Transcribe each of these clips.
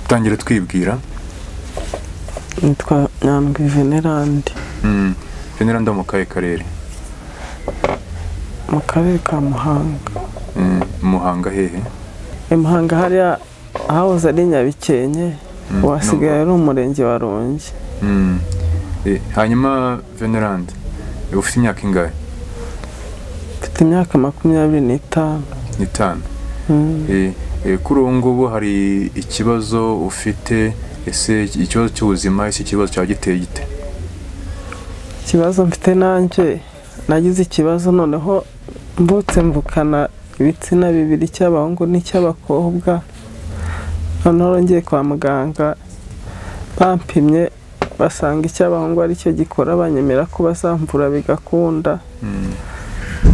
tangira twibwira nitwa nyandwi venerandi genera nda mu kahe karere mu karere ka muhanga Mm, muhanga hehe i muhanga hariya ahahoze ari nyabikenke wasigaye ari umurenge wa rongi Mm. Eh, hanyuma venerandi ufite imyaka ingahe mfite imyaka makumyabiri n'itanu n'itanu Mm. Eh, eh, kuri ubu ngubu hari ikibazo ufite ese ikibazo cy'ubuzima ese ikibazo cya giteye gite ikibazo mfite nanjye nagize ikibazo noneho mvutse mvukana ibitsina bibiri icy'abahungu n'icy'abakobwa noneho ngiye kwa muganga bampimye basanga icy'abahungu aricyo gikora banyemera ko bazamvura bigakunda Mm.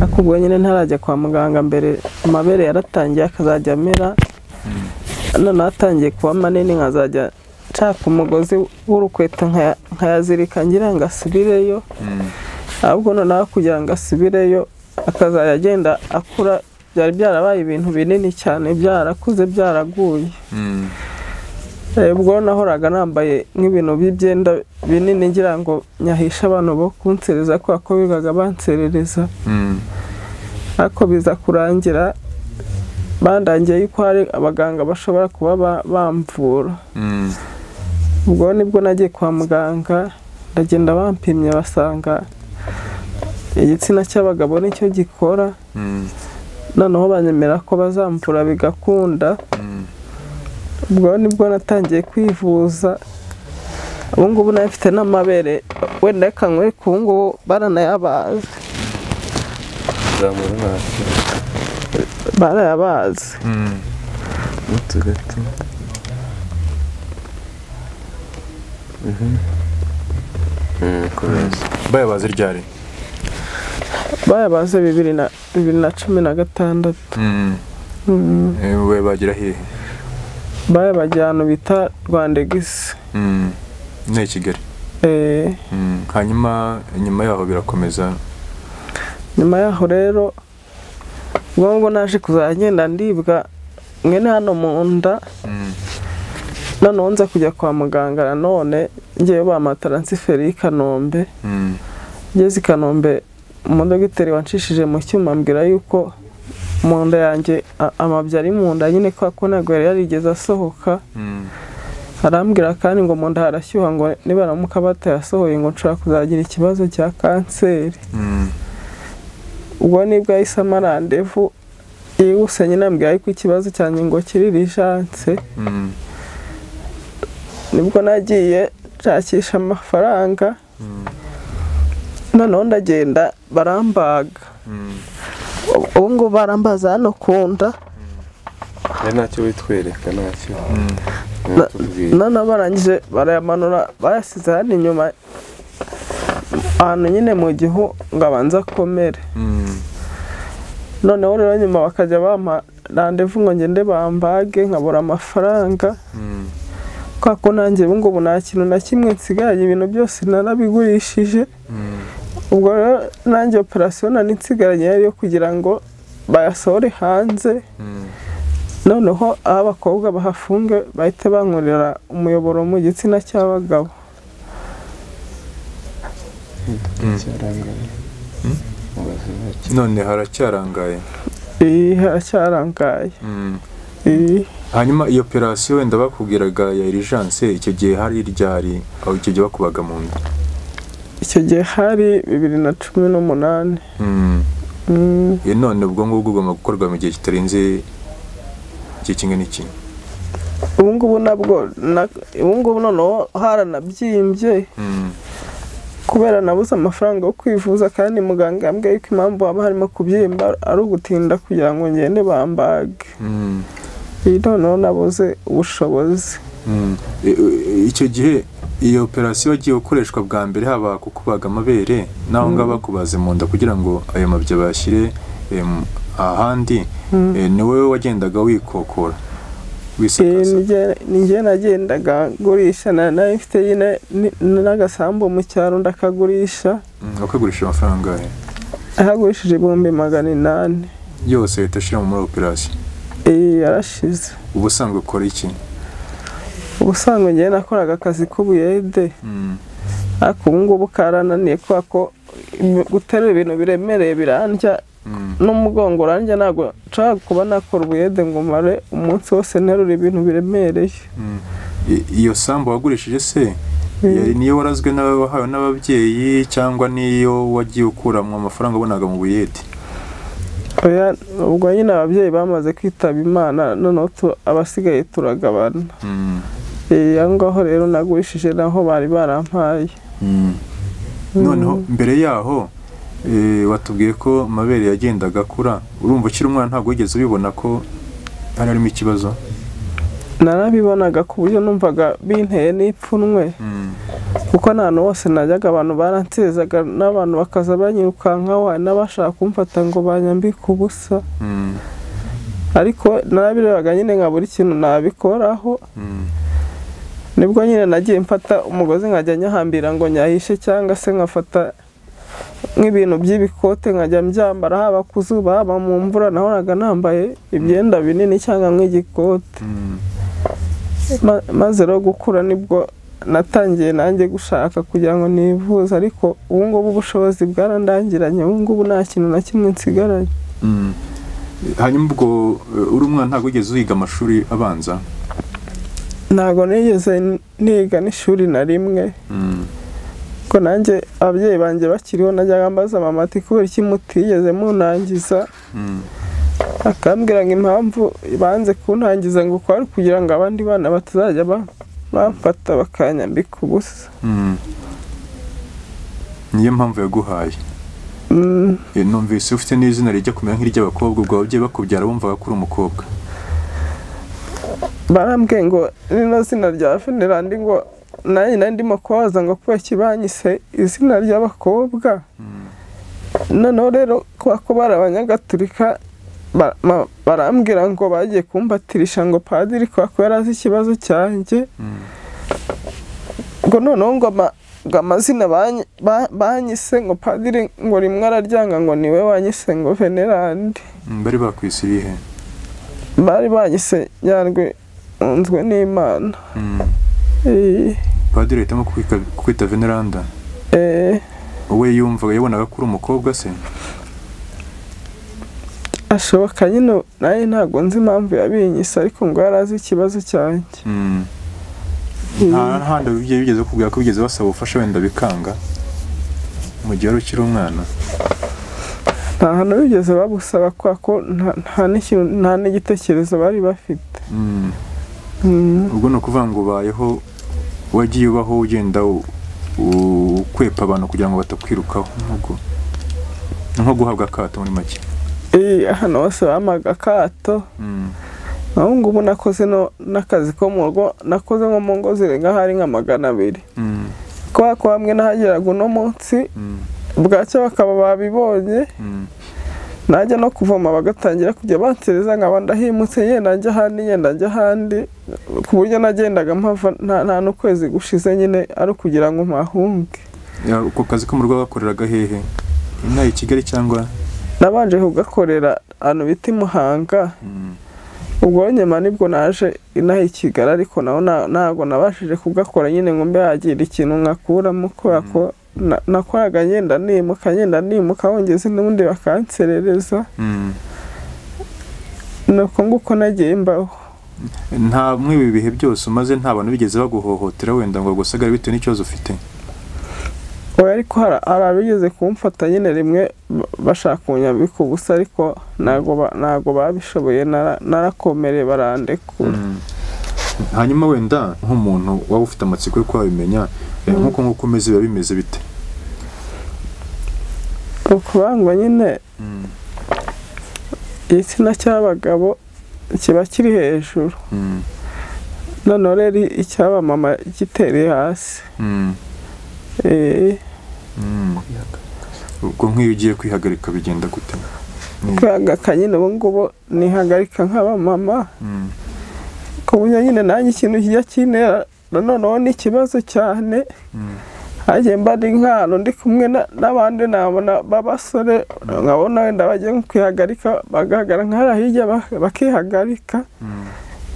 ariko ubwo nyine ntarajya kwa muganga mbere amabere yaratangiye akazajya amera noneho atangiye kuba manini nkazajya nshaka umugozi w'urukweto nkaya- nkayazirika ngira ngo asubireyo Mm. ahubwo noneho kugira ngo asubireyo akazajya agenda akura byari byarabaye ibintu binini cyane byarakuze byaraguye Mm. Eh, ubwo nahoraga nambaye nk'ibintu by'ibyenda binini ngira ngo nyahishe abantu bo kunsereza kubera ko bigaga banserereza Mm. ariko biza kurangira bandangiye yuko hari abaganga bashobora kuba ba- bamvura Mm. ubwo nibwo nagiye kwa muganga ndagenda bampimye basanga igitsina cy'abagabo nicyo gikora Mm. noneho banyemera ko bazamvura bigakunda Mm. ubwo nibwo natangiye kwivuza ubu ngubu nayo mfite n'amabere wenda reka nkwereke ubu ngubu baranayabazi zamura ntacyo barayabazi Mm. muto gato komeza bayabaze ryari bayabaze bibiri na bibiri na cumi na gatandatu Mm. Mm. Eh, we bagira hehe bayabagiye ahantu bita rwandegisi Mm. ni kigali Eh, Mm, hanyuma nyuma yaho birakomeza nyuma yaho rero ubwo ngubwo naje kuzajya ngenda ndibwa mwene hano mu nda Mm, noneho nza kujya kwa muganga nanone ngewe bampa taransiferi y'i kanombe mm, ngeze i kanombe umudogiteri wanshishije mu cyuma ambwira yuko mu nda yanjye a- amabyi ari mu nda nyine kwa ko ntabwo yari yarigeze asohoka mm, arambwira kandi ngo mu nda harashyuha ngo nibaramuka batayasohoye ngo nshobora kuzagira ikibazo cya kanseri mm, ubwo nibwo yahise amarandevu yihuse nyine ambwira yuko ikibazo cyanjye ngo kiririjanse mm, nibwo nagiye nshakisha amafaranga mm, noneho ndagenda barambaga mm. ubu ngubu barambaza hano ku nda hari ntacyo witwereka ntacyo Mm. ntitubwire noneho barangije barayamanura bayasize hano inyuma ahantu nyine mu gihu ngo abanze akomere Mm. noneho rero nyuma bakajya bampa randevu ngo ngende bambage nkabura amafaranga Mm. kubera ko nanjye ubu ngubu nta kintu na kimwe nsigaye ibintu byose narabigurishije Mm. ubwo rero nanjye operasiyo nari nsigaranye yari iyo kugira ngo bayasohore hanze Mm. noneho aho abakobwa bahafunge bahite bankorera umuyoboro mu gitsina cy'abagabo cyarangaye mubaze ntacyo none haracyarangaye iyi haracyarangaye Mm. iyi hanyuma iyo operasiyo wenda bakubwiraga ya irijanse icyo gihe hari ryari aho icyo gihe bakubaga mu nda icyo gihe hari bibiri na cumi n'umunani Mm. Mm. Eh, none ubwo ngubwo bugomba gukorwa mu gihe kitarenze igihe kimwe n'iki ubu ngubu nabwo na- ubu ngubu noneho haranabyimbye Mm. kubera nabuze amafaranga yo kwivuza kandi muganga yambwiye yuko impamvu haba harimo kubyimba ari ugutinda kugira ngo ngende bambage Mm. iyi noneho nabuze ubushobozi Mm. E- e- icyo gihe iyo operasiyo yagiye gukoreshwa bwa mbere haba kukubaga amabere n'aho ngaho bakubaze mu nda kugira ngo ayo mabya bayashyire em, ahandi e, ni wowe wagendaga wikokora Iyi wisakaza nige- ni njye nagendaga ngurisha na- nari mfite nyine ni- n'agasambu mu cyaro ndakagurisha Mm, wakagurisha amafaranga angahe? ahagurishije ibihumbi magana inani yose uhita ushyira muri operasiyo iyi yarashize uba usanzwe ukora iki ubusanzwe njyewe nakoraga akazi k'ubuyede Mm, ariko ubu ngubu karananiye kubera ko guterura ibintu biremereye birandya mm, n'umugongo urandya ntabwo nshobora kuba nakora ubuyede ngo mare umunsi wose nterura ibintu biremereye mm. I- iyo sambu wagurishije se Mm. yari niyo warazwe n'abawe wahawe n'ababyeyi cyangwa niyo wagiye ukuramo amafaranga wabonaga mu buyede Oya, ubwo nyine ababyeyi bamaze kwitaba imana noneho tu- abasigaye turagabana Mm, Eh, aho ngaho rero nagurishije naho bari barampaye mm. noneho mbere yaho eh, watubwiye ko amabere yagendaga akura urumva ukiri umwana ntabwo wigeze ubibona ko hari harimo ikibazo narabibonaga ku buryo numvaga binteye n'ipfunwe Mm, kuko nta hantu hose najyaga abantu baransezaga n'abantu bakaza banyirukankaho hari n'abashaka kumfata ngo banyambike ubusa mm, ariko narabirebaga nyine nka buri kintu nabikoraho mm, nibwo nyine nagiye mfata umugozi nkajya nyahambira ngo nyahishe cyangwa se nkafata nk'ibintu by'ibikote nkajya mbyambara haba ku zuba haba mu mvura nahoraga nambaye ibyenda binini cyangwa nk'igikote mm. Ma- maze rero gukura nibwo natangiye nanjye gushaka kugira ngo nivuze ariko ubu ngubu ubushobozi bwarandangiranye ubu ngubu nta kintu na kimwe nsigaranye Mm. hanyuma ubwo eh, uri umwana ntabwo wigeze uhiga amashuri abanza ntabwo nigeze niga n'ishuri na rimwe Mm, ko nanjye ababyeyi banjye bakiriho najyaga mbaza mama ati kubera iki mutigeze munangiza mm, akambwira ngo impamvu banze kuntangiza ngo kwari kugira ngo abandi bana batazajya ba- bamfata bakanyambika ubusa mm. niyo mpamvu yaguhaye Mm, Eh, numvise ufite n'izina rijya kumera nk'iry'abakobwa ubwo ababyeyi bakubyara bumvaga ko uri umukobwa barambwiye ngo rino zina rya Venerandi ngo nanjye nari ndimo kubaza ngo kuba kibanyise izina ry'abakobwa Mm, noneho rero kuba ko bari abanyagatulika ba- ma- barambwira ngo bagiye kumbatirisha ngo padiri kuba ko yari azi ikibazo cyanjye mm, ngo noneho ngo ama- ngo amazina banyi- ba- banyise ngo padiri ngo rimwe araryanga ngo niwe wanyise ngo venerandi mm, bari bakwisiriye he bari banyise nyarwe unzwe n'imana Mm. Eh, padiri ahitamo kukwika- kukwita veneranda eh, wowe yumvaga yabonaga ko uri umukobwa se ashoboka nyine nawe ntabwo nzi impamvu yabinyise ariko ngo yari azi ikibazo cyanjye Mm. Mm. nta handi ababyeyi bigeze bakubwira ko bigeze basaba ubufasha wenda bikanga mu gihe wari ukiri umwana nta hantu bigeze babusaba kubera ko nta- nta n'ikintu- nta n'igitekerezo bari bafite Mm. Mm, ubwo ni ukuvuga ngo ubayeho wagiye ubaho ugenda u- u- ukwepa abantu kugira ngo batakwirukaho nk'ubwo nko guhabwa akato muri make eh, ahantu hose bamaga akato Mm, naho ngubu nakoze no- n'akazi ko mu rugo nakoze nko mu ngo zirenga hari nka magana abiri mm, kubera ko hamwe nahageraga uno munsi mm, bwacya bakaba babibonye mm, najya no kuvoma bagatangira kujya bansereza nkaba ndahimutse yenda njya ahandi yenda njya ahandi ku buryo nagendaga mpava nta nta n'ukwezi gushize nyine ari ukugira ngo mpahunge Ya, ako kazi ko mu rugo gakoreraga hehe inaha i kigali cyangwa nabanje kugakorera ahantu bita i muhanga Mm, ubwo nyuma nibwo naje inaha i kigali ariko naho nta- ntabwo nabashije kugakora nyine ngo mbe yagira ikintu nkakuramo kubera ko na- nakoraga ngenda nimuka ngenda nimuka wongeze n'ubundi bakanserereza mm. ni uko nguko nagiye mbaho nta muri ibi bihe byose umaze nta bantu bigeze baguhohotera wenda ngo bagusagare bitewe n'ikibazo ufite oya ariko hari hari abigeze kumfata nyine rimwe ba- bashaka kunyambika ubusa ariko ntabwo ba- ntabwo babishoboye nara- narakomereye barandekura Mm. hanyuma wenda nk'umuntu waba ufite amatsiko yo kuba wabimenya eh, nk'uko nk'uko umeze biba bimeze bite ukubangwa nyine Mm, igitsina cy'abagabo kiba kiri hejuru mm, noneho rero icyabamama gitereye hasi mm. Eh, Mm. ubwo nk'iyo ugiye kwihagarika bigenda gute Ni- kwihagaka nyine ubu ngubu nihagarika nk'abamama Mm, ku buryo nyine nanjye ikintu kijya kintera na noneho n'ikibazo cyane mm, hagiye mbara inkano ndi kumwe na- n'abandi nabona b'abasore nkabona wenda bagiye nko kwihagarika bagahagarara nk'ahari hirya ba- bakihagarika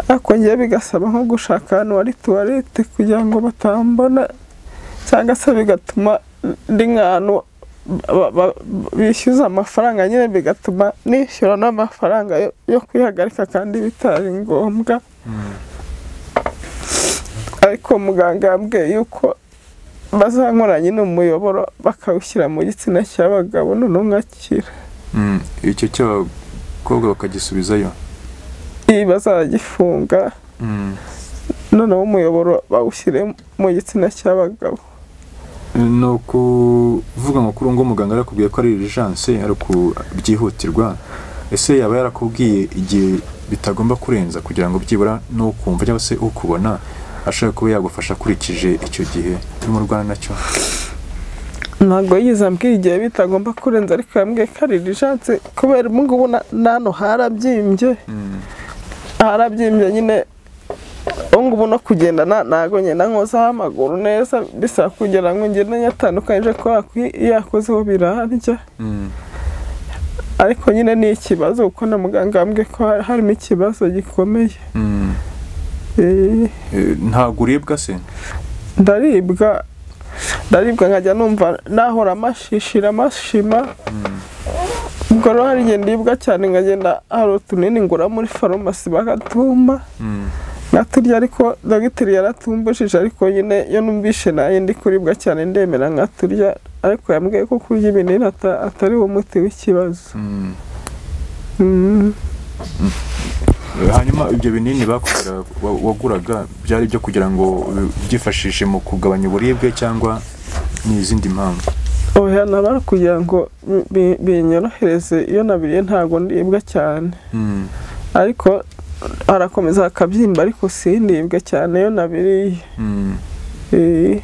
ariko ngewe bigasaba nko gushaka ahantu hari tuwarete kugira ngo batambona cyangwa se bigatuma ndi nk'ahantu ba- ba- bishyuza amafaranga nyine bigatuma nishyura n'amafaranga yo- yo kwihagarika kandi bitari ngombwa ariko muganga yambwiye yuko bazankoranye n'umuyoboro bakawushyira mu gitsina cy'abagabo noneho nkakira Mm, icyo cy'abakobwa bakagisubizayo iyi bazagifunga Mm. noneho umuyoboro bawushyire mu gitsina cy'abagabo ni ukuvuga ngo kuri uwo muganga yarakubwiye ko ari irijanse ari ukubyihutirwa ese yaba yarakubwiye igihe bitagomba kurenza kugira ngo byibura n'ukumva cyangwa se ukubona ashobora kuba yagufasha akurikije icyo gihe urimo urwana nacyo ntabwo yigeze ambwiye igihe bitagomba kurenza ariko yambwiye ko ari irijanse kubera ubu ngubu na na hano harabyimbye harabyimbye nyine ubu ngubu no kugenda na- ntabwo ngenda nkozaho amaguru neza bisaba kugira ngo ngende nyatandukanyije kubera ko iyo iyo yakozeho birarya Mm. ariko nyine ni ikibazo kuko na muganga yambwiye ko hari- harimo ikibazo gikomeye Mm. Eh, Eh, ntabwo uribwa se ndaribwa ndaribwa nkajya numva nahora amashishira amashima ubwo rero hari igihe ndibwa cyane nkagenda hari utunini ngura muri farumasi bakatumpa Mm. nkaturya ariko dogiteri yaratumbujije ariko nyine iyo numvishe nayo ndi kuribwa cyane ndemera nkaturya ariko yambwiye ko kurya ibinini ata- atari wo muti w'ikibazo Mm. Mm. Eh, hanyuma ibyo binini bakugura- wa- waguraga byari ibyo kugira ngo byifashishe mu kugabanya uburibwe cyangwa n'izindi mpamvu oya nabara kugira ngo bi- bi- binyorohereze iyo nabiriye ntabwo ndibwa cyane Mm. ariko arakomeza akabyimba ariko sindibwe cyane iyo nabiriye Mm. Eh,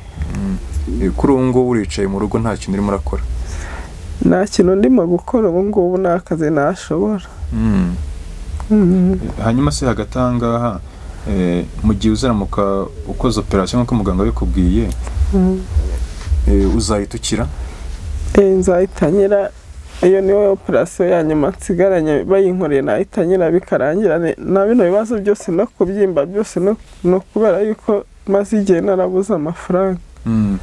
Eh, kuri ubu ngubu uricaye mu rugo nta kintu urimo urakora nta kintu ndimo gukora ubu ngubu nta kazi nashobora Mm. Mm. hanyuma se hagati aha ngaha eh, mu gihe uzaramuka ukoze operasiyo nk'uko muganga abikubwiye Mm. eh, uzahita ukira Eh, nzahita nyira iyo niyo operasiyo ya nyuma nsigaranye bayinkoreye nahita nyira bikarangira ne- na bino bibazo byose no kubyimba byose no- ni ukubera yuko maze igihe narabuze amafaranga Mm.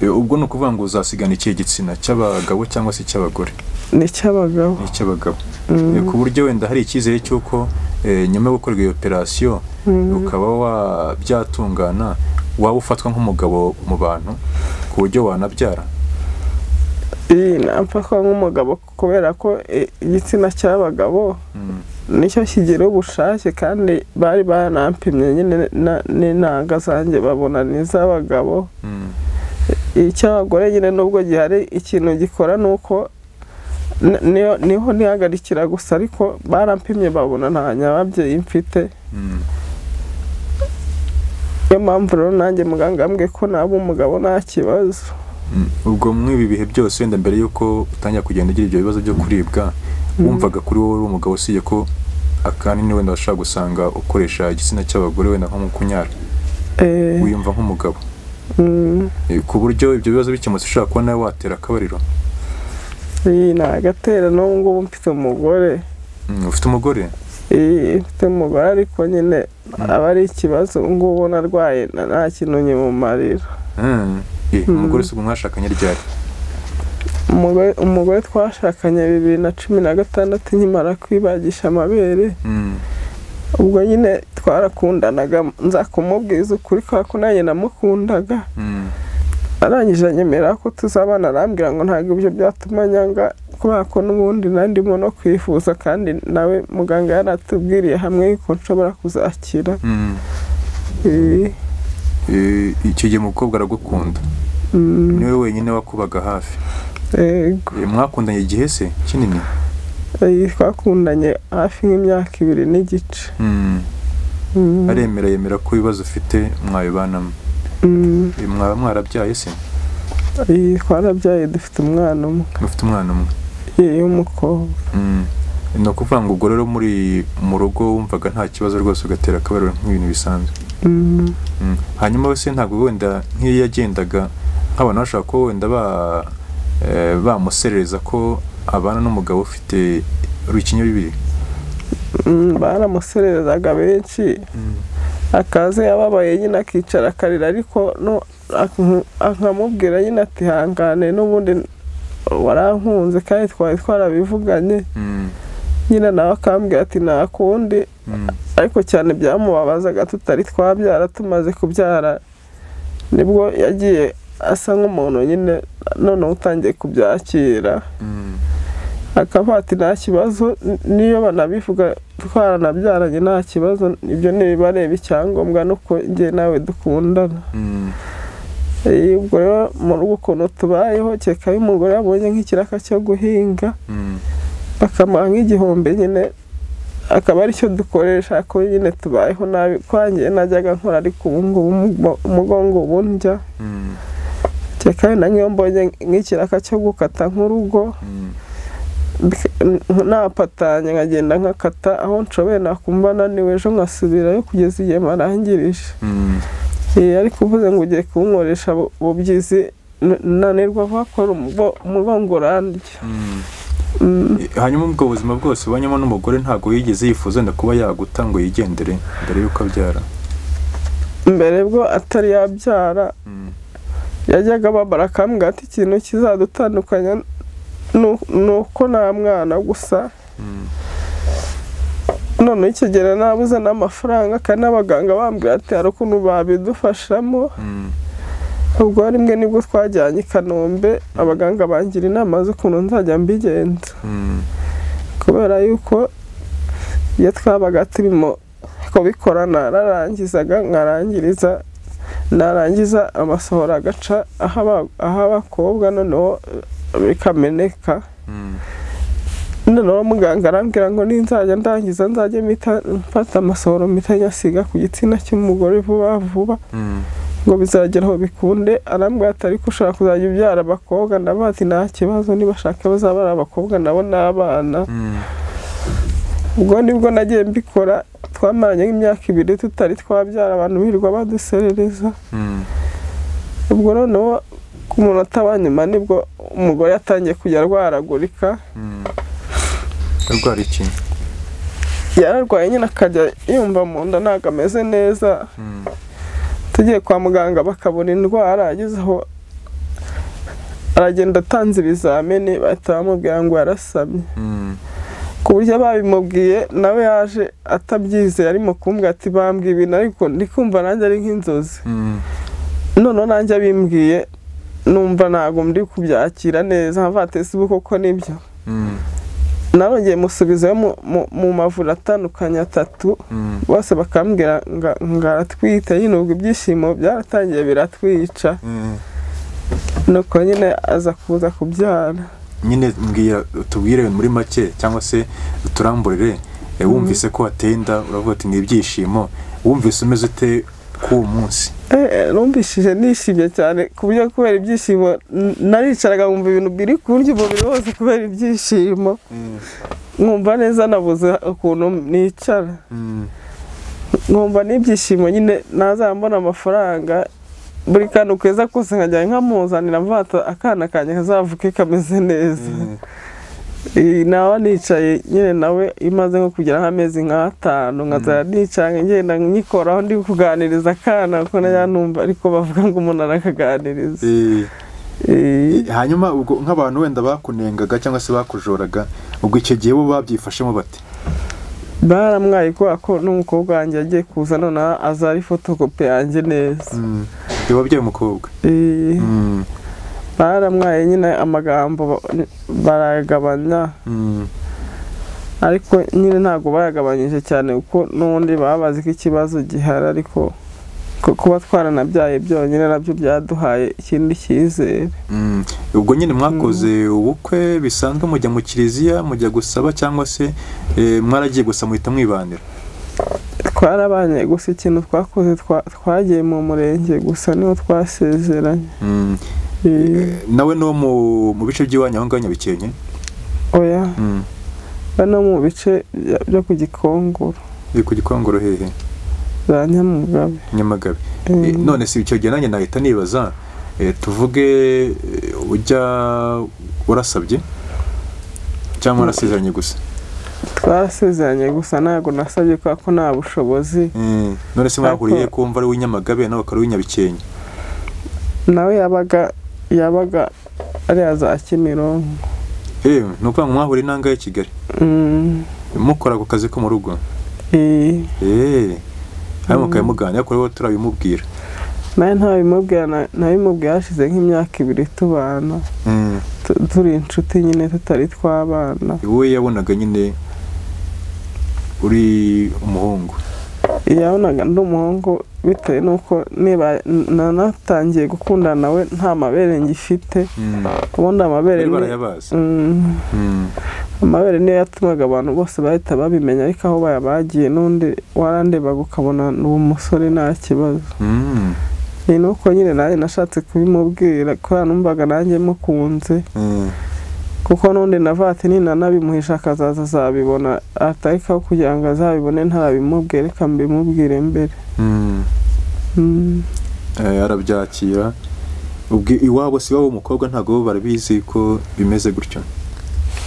Eh, ubwo ni ukuvuga ngo uzasigana ikihe gitsina cy'abagabo cyangwa se cy'abagore ni icy'abagabo ni icy'abagabo Mm. Eh, ku buryo wenda hari icyizere cy'uko eh, nyuma yo gukorwa iyo operasiyo ukaba wa- byatungana waba ufatwa nk'umugabo mu bantu ku buryo wanabyara iyi namfatwa nk'umugabo kubera ko eh, igitsina cy'abagabo Mm. nicyo kigira ubushake kandi bari banampimye nyine na- n'intanga zanjye babona ni iz'abagabo Mm. icy'abagore nyine nubwo gihari ikintu gikora ni uko n- niyo- niho ntihagarikira gusa ariko barampimye babona nta nyababyeyi mfite Mm. niyo mpamvu rero nanjye muganga yambwiye ko naba umugabo nta kibazo Mm. ubwo muri ibi bihe byose wenda mbere y'uko utangira kugenda ugira ibyo bibazo byo kuribwa wumvaga kuri wowe uri umugabo usibye ko akanini wenda washobora gusanga ukoresha igitsina cy'abagore wenda nko mu kunyara Eh, wiyumva nk'umugabo mm, Eh, ku buryo ibyo bibazo bikemutse ushobora kuba nawe watera akabariro iyi ni agatera n'ubu ngubu mfite umugore Mm, ufite umugore Eh, mfite umugore ariko nyine aba ari ikibazo ubu ngubu narwaye na- nta kintu nyimumarira Mm. Eh, umugore si mwashakanye ryari umugore umugore twashakanye bibiri na cumi na gatandatu nkimara kwibagisha amabere Mm. ubwo nyine twarakundanaga nza kumubwiza ukuri kubera ko nanjye namukundaga Mm. arangije anyemera ko tuzabana arambwira ngo ntabwo ibyo byatuma nyanga kubera ko n'ubundi nandimo no kwifuza kandi nawe muganga yaratubwiriye hamwe yuko nshobora kuzakira Mm. Eh, Eh, icyo gihe umukobwa aragukunda mm, niwe wenyine wakubaga hafi yego Eh, mwakundanye igihe se kinini Eh, twakundanye hafi nk'imyaka ibiri n'igice Mm. Mm, aremera yemera ko ibibazo ufite mwabibanamo mm, Eh, mwaba mwarabyaye se eh, twarabyaye dufite umwana umwe mufite umwana umwe yewe w'umukobwa Mm. ni ukuvuga ngo ubwo rero muri mu rugo wumvaga nta kibazo rwose ugatera akabariro nk'ibintu bisanzwe Mm. Mm. hanyuma we se ntabwo wenda nk'iyo yagendaga nk'abantu bashobora ko wenda ba- eh, bamuserereza ko abana n'umugabo ufite urukinya bibiri Mm, baramusererezaga benshi akaza yababaye nyine akicara akarira ariko no- ak- akamubwira nyine ati hangane n'ubundi warankunze kandi twari twarabivuganye Mm, nyine nawe akambwira ati nakundi mm, ariko cyane byamubabazaga tutari twabyara tumaze kubyara nibwo yagiye asa nk'umuntu nyine noneho utangiye kubyakira mm, akaba ati nta kibazo n- niyo banabivuga twaranabyaranye nta kibazo ibyo ntibibareba icyangombwa nuko njye nawe dukundana mm, Eh, ubwo rero mu rugo ukuntu tubayeho kereka iyo umugore yabonye nk'ikiraka cyo guhinga mm, bakamuha nk'igihumbi nyine akaba aricyo dukoresha ko nyine tubayeho nabi kwangiye najyaga nkora ariko ubu ngubu umugo- umugongo ubu ndya mm, kereka na nk'iyo mbonye nk'ikiraka cyo gukata nk'urugo mm, napatanye nkagenda nkakata aho nshoboye nakumva naniwe ejo nkasubirayo kugeza igihe marangirije mm. Eh, ariko uvuze ngo ugiye kunkoresha bu- bubyizi n- nanirwa bakora umugongo urandya Mm, hanyuma ubwo buzima bwose ubonyemo n'umugore ntabwo yigeze yifuza wenda kuba yaguta ngo yigendere mbere y'uko abyara mbere bwo atari yabyara Mm, yajyaga babara akambwira ati ikintu kizadutandukanya nu- ni uko nta mwana gusa mm, noneho icyo gihe nabuze n'amafaranga kandi n'abaganga bambwira ati hari ukuntu babidufashamo mm, ubwo rimwe nibwo twajyanye i kanombe abaganga bangira inama z'ukuntu nzajya mbigenza mm, kubera yuko iyo twabaga turimo kubikora nararangizaga nkarangiriza narangiza amasohoro agaca aho aba- aho abakobwa noneho eh, bikameneka mm, noneho muganga arambwira ngo ninzajya ndangiza nzajye mpita mfata amasohoro mpita nyasiga ku gitsina cy'umugore vuba vuba mm, ngo bizagera aho bikunde arambwira ati ariko ushaka kuzajya ubyara abakobwa ndavuga ati nta kibazo nibashaka bazaba ari abakobwa nabo n'abana mm, ubwo nibwo nagiye mbikora twamaranye nk'imyaka ibiri tutari twabyara abantu birirwa baduserereza mm. ubwo noneho ku munota wa nyuma nibwo umugore yatangiye kujya arwaragurika Urwara iki? yararwaye nyine akajya yumva mu nda ntabwo ameze neza Mm, tugiye kwa muganga bakabona indwara ageze aho aragenda atanze ibizamini bahita bamubwira ngo yarasamye mm, ku buryo babimubwiye nawe yaje atabyizeye arimo kumbwira ati bambwiye ibintu ariko ndi kumva nanjye ari nk'inzozi mm, noneho nanjye abimbwiye numva ntabwo ndi kubyakira neza nkavuga ati sibo koko nibyo mm, narongeye musubizayo mu- mu- mu mavuriro atandukanye atatu mm, bose bakambwira nga- ngo aratwite nyine ubwo ibyishimo byaratangiye biratwica mm. nuko nyine aza kuza kubyara nyine mbwira tubwire muri make cyangwa se uturamburire eh, wumvise ko wateye inda uravuga ati ni ibyishimo wumvise umeze ute k'uwo munsi Eh, numvishije nishimye cyane ku buryo kubera ibyishimo n- naricaraga nkumva ibintu biri kurya umubiri wose kubera ibyishimo nkumva neza nabuze ukuntu nicara Mm, nkumva n'ibyishimo nyine ntazambona amafaranga buri kantu keza kose nkajya nkamuzanira mvata akana kanjye kazavuke kameze neza Eh, nawe nicaye nyine nawe imaze nko kugera nk'amezi nk'atanu nkazara nicara ngenda nyikoraho ndi kuganiriza akana kuko najya numva ariko bavuga ngo umuntu arakaganiriza eh, Eh, hanyuma ubwo nk'abantu wenda bakunengaga cyangwa se bakujoraga ubwo icyo gihe bo babyifashemo bate baramwaye kubera ko n'umukobwa wanjye yagiye kuza noneho azari fotokopi yanjye neza Mm, iyo wabyaye umukobwa Eh, Mm, baramwaye nyine amagambo ba- barayagabanya mm, ariko nyine ntabwo bayagabanyije cyane kuko n'ubundi babazi ko ikibazo gihari ariko ku- kuba twaranabyaye byonyine nabyo byaduhaye ikindi cyizere mm. ubwo nyine mwakoze ubukwe bisanzwe mujya mu kiliziya mujya gusaba cyangwa se eh, mwaragiye gusa muhita mwibanira twarabanye gusa ikintu twakoze twa- twagiye mu murenge gusa niho twasezeranye Mm. Eh, nawe no mu, mu bice by'iwanyu aho ngaho nyabikenke oya Mm. bano mu bice bya- byo ku gikongoro biri ku gikongoro hehe za nyamugabe nyamagabe Eh, Eh, none si icyo gihe nanjye nahita nibaza Eh, tuvuge eh, ujya warasabye cyangwa warasezeranye gusa twarasezeranye gusa ntabwo nasabye kubera ko nta bushobozi Eh, none se mwahuriye ko wumva ari uw'inyamagabe nawe akaba ari uw'inyabikenke nawe yabaga yabaga ariya za kimironko Eh, ni ukuvuga ngo mwahuriye inanga ya kigali Mm, mukora ako kazi ko mu rugo eh. Eh, hanyuma mukabimuganira ariko rero turabimubwira nawe ntabimubwira na- nabimubwiye hashize nk'imyaka ibiri tubana Mm. tu- turi inshuti nyine tutari twabana wowe yabonaga nyine uri umuhungu yabonaga ndi umuhungu bitewe n'uko niba nanatangiye gukundana nawe nta mabere ngifite Mm. ubundi amabere bari ni- barayabazi Mm, Mm. amabere niyo yatumaga abantu bose bahita babimenya ariko aho bayabagiye n'undi warandebaga ukabona ni umusore nta kibazo Mm. ni nuko nyine nanjye nashatse kubimubwira kubera numvaga nanjye mukunze Mm. kuko n'undi navuga ati ninanabimuhisha akazaza azabibona atarikaho kugira ngo azabibone ntarabimubwire reka mbimubwire mbere Mm. Mm. Eh, arabyakira ubwi iwabo si iwabo w'umukobwa ntabwo bo barabizi ko bimeze gutyo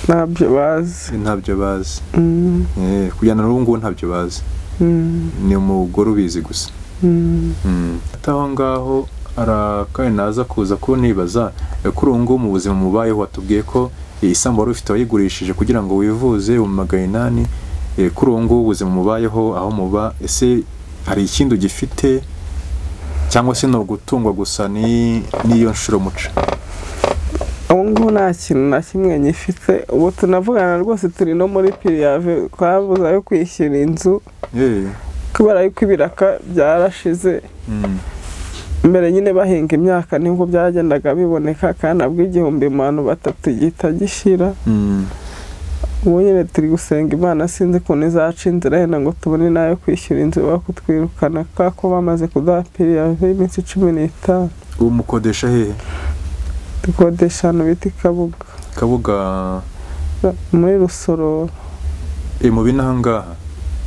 ntabyo bazi ntabyo bazi Mm, Eh, kujyana n'ubu ngubu ntabyo bazi mm, ni umugore ubizi gusa mm. Mm. ati aho ngaho arakaye naza kuza kunibaza eh, kuri ubu ngubu mu buzima mubayeho watubwiye ko eh, isambu wari ufite wayigurishije kugira ngo wivuze umumagana inani Eh, kuri ubu ngubu ubuzima mubayeho aho muba ese hari ikindi ugifite cyangwa se ni ugutungwa gusa ni- n'iyo nshuro muca ubu ngubu nta kintu na kimwe ngifite ubu tunavugana rwose turi no muri piriyave twabuze ayo kwishyura inzu Eh, kubera yuko ibiraka byarashize mm, mbere nyine bahinga imyaka nibwo byagendaga biboneka kandi nabwo igihumbi abantu batatu gihita gishira mm, ubu nyine turi gusenga imana sinzi ukuntu izaca inzira yenda ngo tubone n'ayo kwishyura inzu bakutwirukana kubera ko bamaze kuduha piriyave y'iminsi cumi n'itanu ubu mukodesha hehe dukodesha ahantu bita i kabuga kabuga muri rusororo eh, mu binahangaha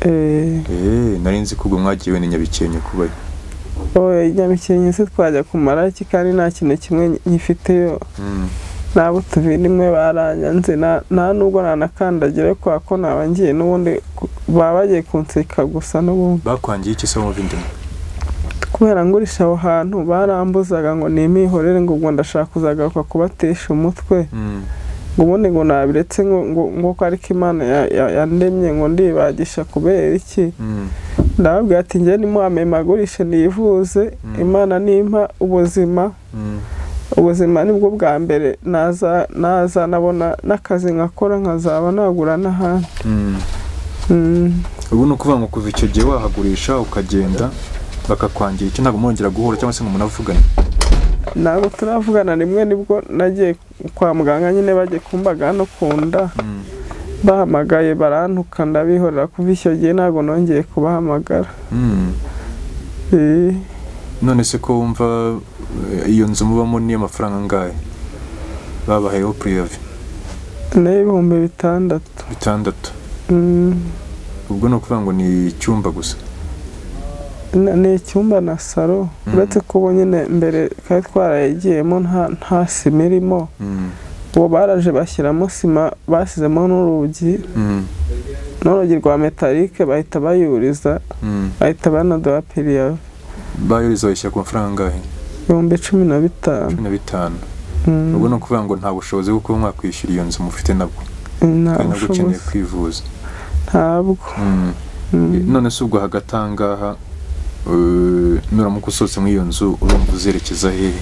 eh, Eh, nari nzi ko ubwo mwagiwe ni nyabikenke kubayo oya nyamikenke se twajya kumara iki kandi nta kintu kimwe nyifiteyo Mm, nabo tubirimwe baranyanze nta- nta nubwo nanakandagira kubera ko naba ngiye n'ubundi ku- baba bagiye kunseka gusa n'ubundi bakwangiye iki se w'umuvindimwe kubera ngurisha aho hantu barambuzaga ngo nimihorere ngo ubwo ndashaka kuzagaruka kubatesha umutwe Mm. ngo ubundi ngo nabiretse ngo ngo ngo ko ariko imana ya- ya- yandemye ngo ndibagisha kubera iki Mm. ndababwira ati njye nimuhame magurishe nivuze Mm. imana nimpa ubuzima Mm. ubuzima nibwo bwa mbere naza naza nabona n'akazi nkakora nkazaba nagura n'ahandi Mm. Mm. ubu ni ukuvuga ngo kuva icyo gihe wahagurisha ukagenda bakakwangira icyo ntabwo mwongera guhura cyangwa se ngo munavugane ntabwo turavugana rimwe nibwo nagiye kwa muganga nyine bagiye kumbaga no ku nda Mm. bahamagaye barantuka ndabihorera kuva icyo gihe ntabwo nongeye kubahamagara Mm. Eh, none se ko wumva eh, iyo nzu mubamo niyo mafaranga angahe babahayeho puriyave ni ibihumbi bitandatu bitandatu Mm. ubwo ni ukuvuga ngo ni icyumba gusa Na- ni icyumba na salo Mhm. uretse ko ubu nyine mbere twari twarayigiyemo nta nta sima irimo Mm. ubu baraje bashyiramo sima bashyizemo n'urugi Mm. n'urugi rwa metalike bahita bayuriza Mm. bahita banaduha piriya bayoriza bayishyira ku mafaranga angahe ibihumbi cumi na bitanu cumi na bitanu Mm. ubwo ni ukuvuga ngo nta bushobozi bwo kuba mwakwishyura iyo nzu mufite nabwo nta kandi nabwo ukeneye bushobozi kwivuza ntabwo Mm. Mm. none se ubwo hagati aha ngaha eh, nuramuka usohotse muri iyo nzu urumva uzerekeza hehe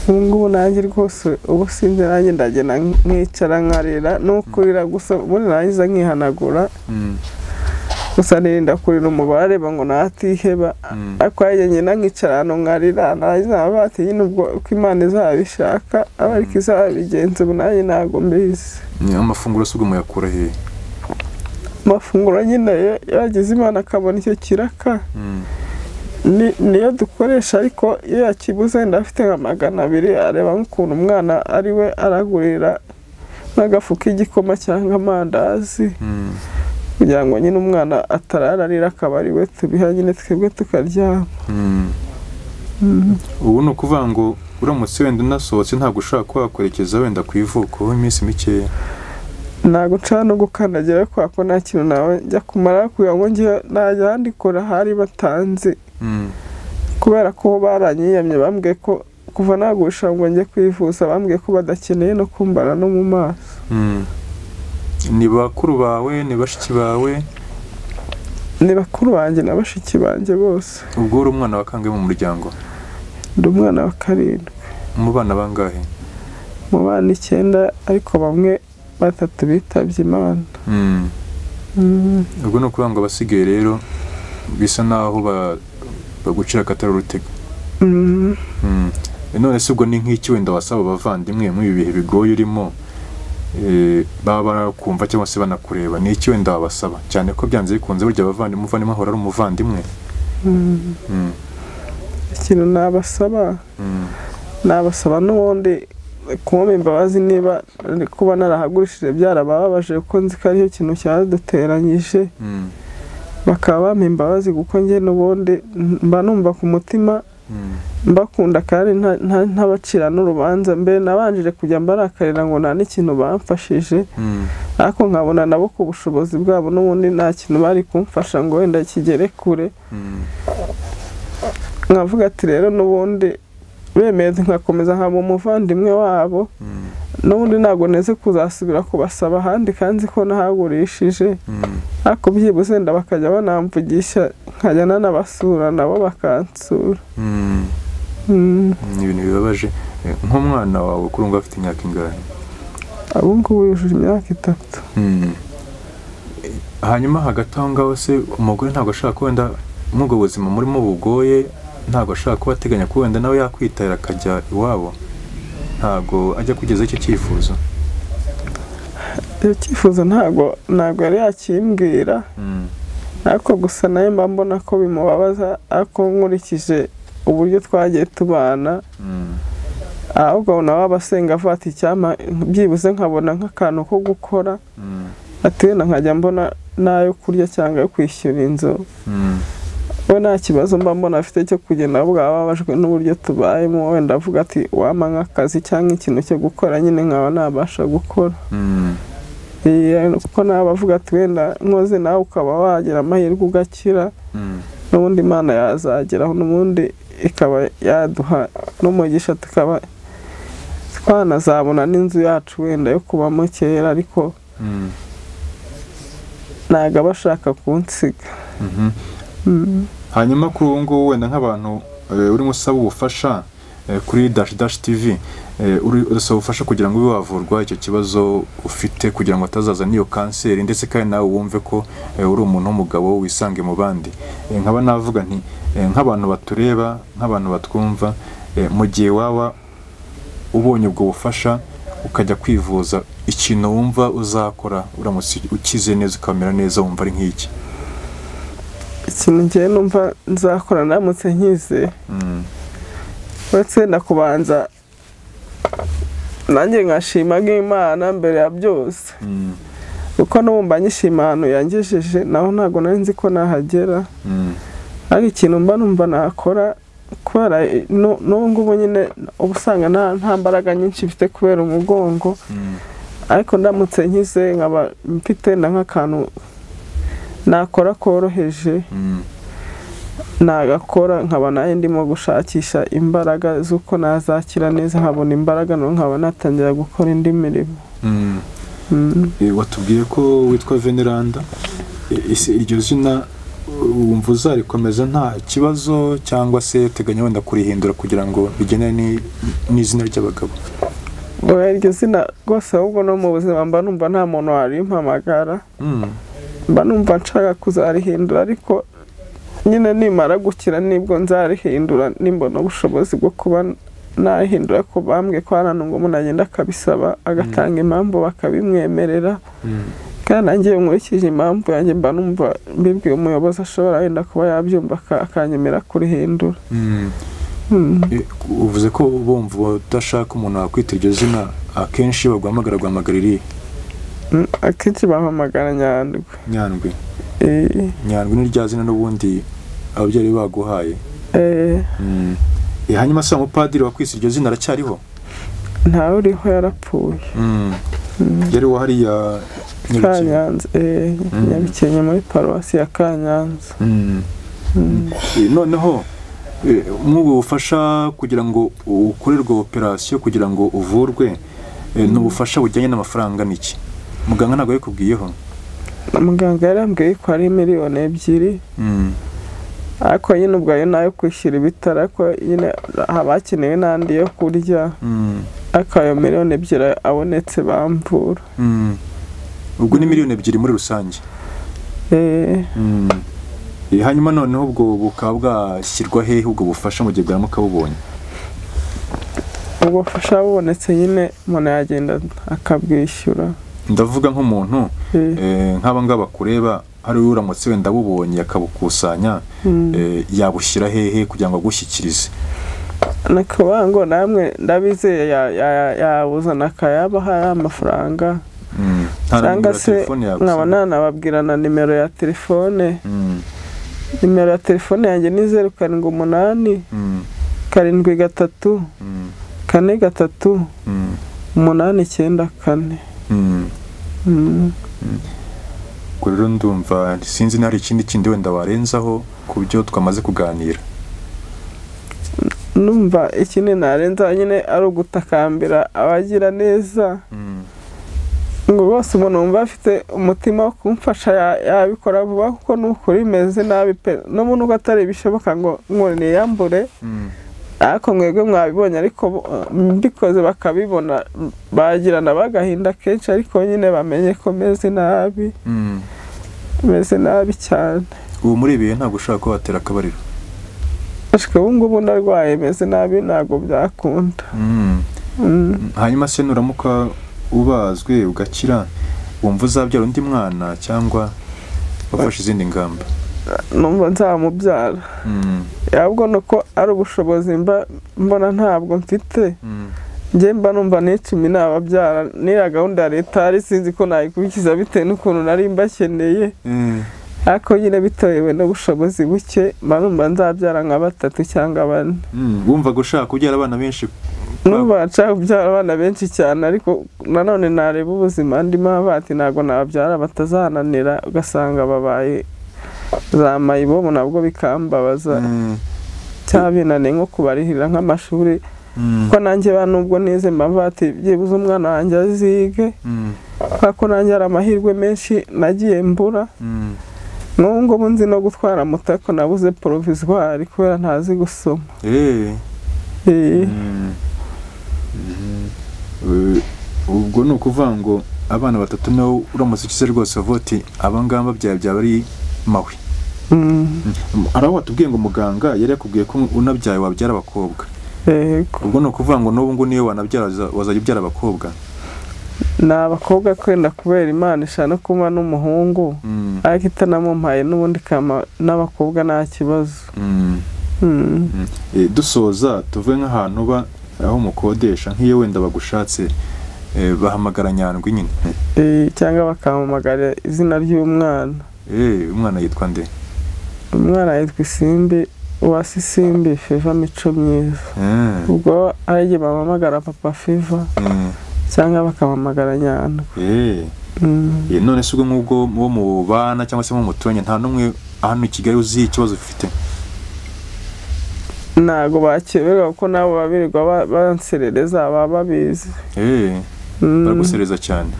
ubu ngubu nanjye rwose ubu sinzi nanjye ndagenda nkicara nkarira no kurira gusa ubundi narangiza nkihanagura Mm, gusa nirinda kurira umubare areba ngo ntatiheba mm, ariko yajya nyina nkicara ahantu nkarira narangiza nkavuga ati nyine ubwo uko imana izabishaka aba ariko izabigenza ubu nanjye ntabwo mbizi ni amafunguro se ubwo muyakura hehe amafunguro nyine yo- yagize imana akabona icyo kiraka Mm, ni- niyo dukoresha ariko iyo yakibuze wenda afite nka magana abiri areba nk'ukuntu umwana ari we aragurira n'agafu k'igikoma cyangwa amandazi mm, kugira ngo nyine umwana atarararira akaba ari we tubiha nyine twebwe tukaryama mm. ubu ni ukuvuga ngo uramutse wenda unasohotse ntabwo ushobora kuba wakwerekeza wenda ku ivuko iminsi mikeya ntabwo nshobora no gukandagira kubera ko nta kintu nawe njya kumara kugira ngo njye najya ahandi kora hari batanze Mm. kubera ko baranyiyamye bambwiye ko kuva nagurisha ngo njye kwivuza bambwiye ko badakeneye no kumbara no mu maso Mm. ni bakuru bawe ni bashiki bawe ni bakuru banjye na bashiki banjye bose ubwo uri umwana wa kangahe mu muryango ndi umwana wa karindwi mu bana bangahe mu bana icyenda ariko bamwe batatu bitabye imana Mm. Mm. ubwo ni ukuvuga ngo abasigaye rero bisa naho ba- bagucira akatari urutega Mm. Mm. none se ubwo ni nk'iki wenda wasaba abavandimwe muri ibi bihe bigoye urimo eh, baba barakumva cyangwa se banakureba ni iki wenda wabasaba cyane ko byanze bikunze burya abavandimwe umuvandimwe ahora ari umuvandimwe Mm. Mm. ikintu nabasaba Mm. nabasaba n'ubundi kumpa imbabazi niba ari kuba narahagurishije byarabababaje kuko nzi ko ariyo kintu cyaduteranyije Mm. bakaba bampa imbabazi kuko njye n'ubundi mba numva ku mutima Mm. mbakunda kandi nta- nta- ntabacira n'urubanza mbere nabanjije kujya mbarakarira ngo nta n'ikintu bamfashije Mm. ariko nkabona nabo ku bushobozi bwabo n'ubundi nta kintu bari kumfasha ngo wenda kigere kure Mm. nkavuga ati rero n'ubundi bemeye nkakomeza nkaba umuvandimwe wabo Mm. n'ubundi ntabwo neze kuzasubira kubasaba ahandi kandi nzi ko nahagurishije Mm. ariko byibuze wenda bakajya banamvugisha nkajya nanabasura nabo bakansura Mm. Mm. ni ibintu bibabaje Eh, nk'umwana wawe kuri ngo afite imyaka ingahe ubu ngubu yujuje imyaka itatu Mm. hanyuma hagati aho ngaho se umugore ntabwo ashaka ko wenda muri ubwo buzima murimo bugoye ntabwo ashaka kuba ateganya ko wenda nawe yakwitabira akajya iwabo ntabwo ajya kugeza icyo cyifuzo icyo cyifuzo ntabwo ntabwo yari yakimbwira Mm. ariko gusa nawe mba mbona ko bimubabaza ariko nkurikije uburyo twagiye tubana Mm. ahubwo nawe aba asenga avuga ati icyampa byibuze nkabona nk'akantu ko gukora Mm. ati wenda nkajya mbona n'ayo kurya cyangwa ayo kwishyura inzu Mm. we nta kibazo mba mbona afite cyo kugenda ahubwo aba ababajwe n'uburyo tubayemo wenda avuga ati wampa nk'akazi cyangwa ikintu cyo gukora nyine nkaba nabasha gukora Mm. Iya, kuko nawe avuga ati wenda nkoze nawe ukaba wagira amahirwe ugakira Mm. n'ubundi imana yazageraho n'ubundi ikaba yaduha n'umugisha tukaba twanazabona n'inzu yacu wenda yo kubamo kera ariko Mm. ntabwo aba ashaka kunsiga Mhm. Mm. hanyuma kuri ubu ngubu wenda nk'abantu eh, urimo usaba ubufasha eh, kuri dash dash tv eh, uri- urasaba ubufasha kugira ngo ube wavurwa icyo kibazo ufite kugira ngo atazaza n'iyo kanseri ndetse kandi nawe wumve ko eh, uri umuntu w'umugabo wisange mu bandi Eh, nkaba navuga nti eh, nk'abantu batureba nk'abantu batwumva eh, mu gihe waba ubonye ubwo bufasha ukajya kwivuza ikintu wumva uzakora uramutse ukize neza ukamera neza wumva ari nk'iki ikintu ngewe numva nzakora ndamutse nkize Mm, uretse wenda kubanza nanjye nkashima nk'imana mbere ya byose mm, kuko n'ubumba nyishima ahantu yangejeje naho ntabwo nari nzi ko nahagera mm. ari ikintu mba numva nakora kubera nu- n'ubu ngubu nyine uba usanga nta nta mbaraga nyinshi mfite kubera umugongo Mm, ariko ndamutse nkize nkaba mfite na nk'akantu nakora koroheje mm, nagakora nkaba nayo ndimo gushakisha imbaraga z'uko nazakira neza nkabona imbaraga noneho nkaba natangira gukora indi mirimo mm. Mm. Eh, watubwiye ko witwa veneranda Eh, ese iryo zina uh, wumva uzarikomeza nta kibazo cyangwa se uteganya wenda kurihindura kugira ngo rigene ni- n'izina ry'abagabo Oya, iryo zina rwose ahubwo no mu buzima mba numva nta muntu warimpamagara Mm, mba numva nshaka kuzarihindura ariko nyine nimara gukira nibwo nzarihindura nimbona ubushobozi bwo kuba nahindura ko bambwe ko hari ngo umuntu agenda akabisaba agatanga impamvu bakabimwemerera mm, kandi nanjye iyo nkurikije impamvu yanjye mba numva mbibwiye umuyobozi ashobora wenda kuba yabyumva aka- akanyemera kurihindura mm. Mm. Eh, uvuze ko bumva udashaka umuntu wakwita iryo zina akenshi baguhamagara guhamagara irihe Mm. akenshi bahamagara nyandwi nyandwi Eh, nyandwi ni rya zina n'ubundi ababyeyi baguhaye eh, Mm. Eh, hanyuma se uwo mupadiri wakwise iryo zina aracyariho ntawe uriho yarapfuye yari uwo hariya Nyarugenge. kanyanza eh, nyabikenye muri paruwasi ya kanyanza Mm. Eh, noneho eh, nk'ubu bufasha kugira ngo ukorerwe operasiyo kugira ngo uvurwe eh, ni ubufasha bujyanye n'amafaranga n'iki muganga ntabwo yabikubwiyeho muganga yarambwiye ko ari miliyoni ebyiri Mm. ariko nyine ubwayo nayo kwishyura ibitaro ariko nyine haba hakenewe n'andi yo kurya Mm. ariko ayo miliyoni ebyiri abonetse bamvura Mm. ubwo ni miliyoni ebyiri muri rusange Eh, Mm. Eh, hanyuma noneho ubwo bukaba bwashyirwa hehe ubwo bufasha mu gihe bwaramuka bubonye ubwo bufasha bubonetse nyine umuntu yagenda akabwishyura ndavuga nk'umuntu Eh, eh, nk'aba ngaba kureba hari uramutse wenda bubonye akabukusanya eh, yabushyira hehe kugira ngo agushyikirize nakavuga ngo namwe ndabizeye ya- ya- yabuzana akayabaha amafaranga Mm. Nta na cyangwa nimero ya se telefone yagusaba. nkaba nanababwira na nimero ya telefone Mm, nimero ya telefone yanjye ni zeru karindwi umunani mm, karindwi gatatu mm, kane gatatu mm, umunani icyenda kane mm. Mm. ubwo rero ndumva sinzi niba hari ikindi kindi wenda warenzaho ku byo twamaze kuganira numva ikindi narenza nyine ari ugutakambira abagira neza Mm, ngo rwose umuntu wumva afite umutima wo kumfasha ya- yabikora vuba kuko ni ukuri bimeze nabi pe n'ubu nubwo atari bishoboka ngo ngo niyambure mm, ariko mwebwe mwabibonye ariko bo- mbikoze bakabibona bagirana bagahinda kenshi ariko nyine bamenye ko meze nabi mm. meze nabi cyane ubu muri ibihe ntabwo ushobora kuba watera akabariro ashwe ubu ngubu ndarwaye meze nabi ntabwo byakunda Mm. Mm. hanyuma se nuramuka ubazwe ugakira wumva uzabyara undi mwana cyangwa wafashe izindi ngamba numva nzamubyara Mm, ahubwo ni uko ari ubushobozi mba mbona ntabwo mfite mm, njye mba numva nicumi nababyara n'iya gahunda ya leta ari sinzi ko nayikurikiza bitewe n'ukuntu nari mbakeneye mm. ariko nyine bitewe n'ubushobozi buke mba numva nzabyara nka batatu cyangwa bane Mm, wumvaga ushaka kubyara abana benshi numva nshaka kubyara abana benshi cyane ariko nanone nareba ubuzima ndimo bati ntabwo nababyara batazananira ugasanga babaye za mayibobo nabwo bikambabaza Mm, cyangwa binaniye nko kubarihirira nk'amashuri mm, kuko nanjye ba nubwo nize mba mvati byibuze umwana wanjye azige mm, kubera ko nanjye hari amahirwe menshi nagiye mbura mm. n'ubu ngubu nzi no gutwara moto ariko nabuze porovizwari kubera ntazi gusoma Eh, Eh, mm. Eh, ubwo ni ukuvuga ngo abana batatu nawe uramutse ukize rwose uvuga uti abangaba byaba byaba ari mawe mm, Mm, hari aho watubwiye ngo muganga yari yakubwiye ko unabyaye wabyara abakobwa yego ubwo ni ukuvuga ngo n'ubu ngubu niyo wanabyara waza- wazajya ubyara abakobwa ni abakobwa kwenda kubera imana ishana kuba n'umuhungu Mm, ariko itanamumpaye n'ubundi kama n'abakobwa nta kibazo mm. Mm, Eh, dusoza tuve nk'ahantu uba aho umukodesha nk'iyo wenda bagushatse eh, bahamagara nyandwi nyine eh, cyangwa bakampamagarira izina ry'umwana Eh, umwana yitwa nde umwana yitwa isimbi uwasi isimbi feva mico myiza Eh, ubwo ari igihe bampamagara papa fiva eh, cyangwa bakampamagara nyandwi eh. Mm. Eh, none se ubwo nk'ubwo uwo mubana cyangwa se uwo muturanye nta n'umwe hano i kigali uzi ikibazo ufite ntago bakeberwa kuko nabo babirirwa ba- banserereza baba babizi Eh, Mm. baragusereza cyane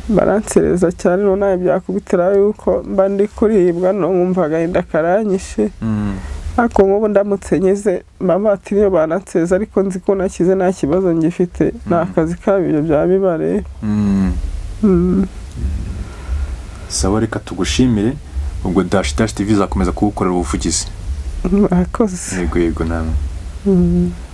baransereza cyane rero nawe byakubitira yuko mba ndi kuribwa no nkumva agahinda karanyishe Mm, ariko nk'ubu ndamutse nkize mba mbatira iyo bananseza ariko nzi ko nakize nta kibazo ngifite ni akazi kabo ibyo byaba bibareba mm. Mm. sawa reka tugushimire ubwo dash dash tv izakomeza kugukorera ubuvugizi murakoze yego yego namwe Mm.